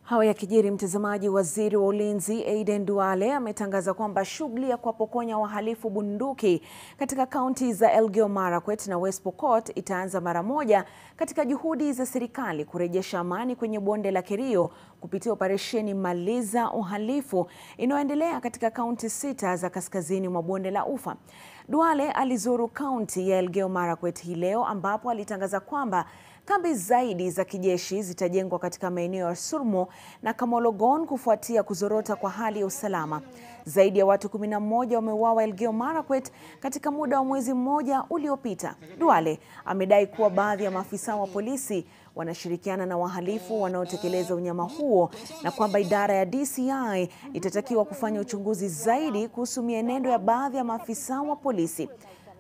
Hayo yakijiri, mtazamaji, waziri wa ulinzi Aden Duale ametangaza kwamba shughuli ya kuwapokonya wahalifu bunduki katika kaunti za Elgeyo Marakwet na West Pokot itaanza mara moja katika juhudi za serikali kurejesha amani kwenye bonde la Kerio kupitia operesheni Maliza Uhalifu inayoendelea katika kaunti sita za kaskazini mwa bonde la Ufa. Duale alizuru kaunti ya Elgeyo Marakwet hii leo ambapo alitangaza kwamba kambi zaidi za kijeshi zitajengwa katika maeneo ya Surmo na Kamologon kufuatia kuzorota kwa hali ya usalama. Zaidi ya watu 11 wameuawa Elgeyo Marakwet katika muda wa mwezi mmoja uliopita. Duale amedai kuwa baadhi ya maafisa wa polisi wanashirikiana na wahalifu wanaotekeleza unyama huo na kwamba idara ya DCI itatakiwa kufanya uchunguzi zaidi kuhusu mienendo ya baadhi ya maafisa wa polisi.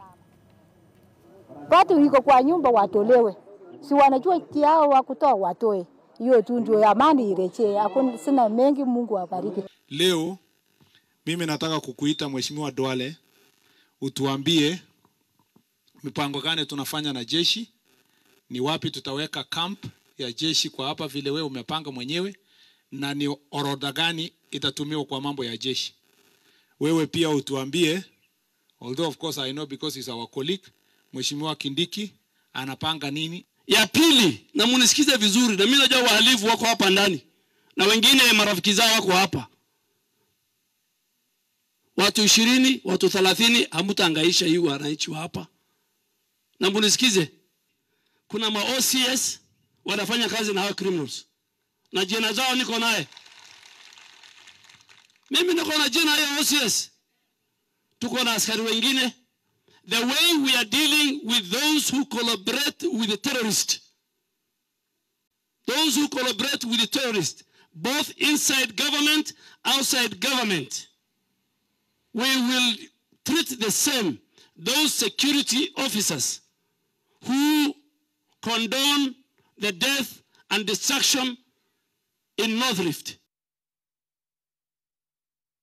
Watu iko kwa nyumba watolewe, si wanajua kiao wa kutoa watoe. Hiyo tu ndio amani irejee. Hakuna sina mengi. Mungu awabariki. Leo mimi nataka kukuita Mheshimiwa Duale, utuambie mipango gani tunafanya na jeshi, ni wapi tutaweka camp ya jeshi kwa hapa vile wewe umepanga mwenyewe, na ni orodha gani itatumiwa kwa mambo ya jeshi. Wewe pia utuambie, although of course I know because he's our colleague, Mheshimiwa Kindiki anapanga nini. Ya pili, na munisikize vizuri, na mimi najua wahalifu wako hapa ndani na wengine marafiki zao wako hapa, watu ishirini, watu thelathini, hamutaangaisha hii wananchi wa hapa. Na munisikize, kuna ma OCS wanafanya kazi na hao criminals na jina zao niko naye mimi, niko na jina ya OCS. Tuko na askari wengine the way we are dealing with those who collaborate with the terrorist, those who collaborate with the terrorist, both inside government, outside government, we will treat the same those security officers who condone the death and destruction in North Rift.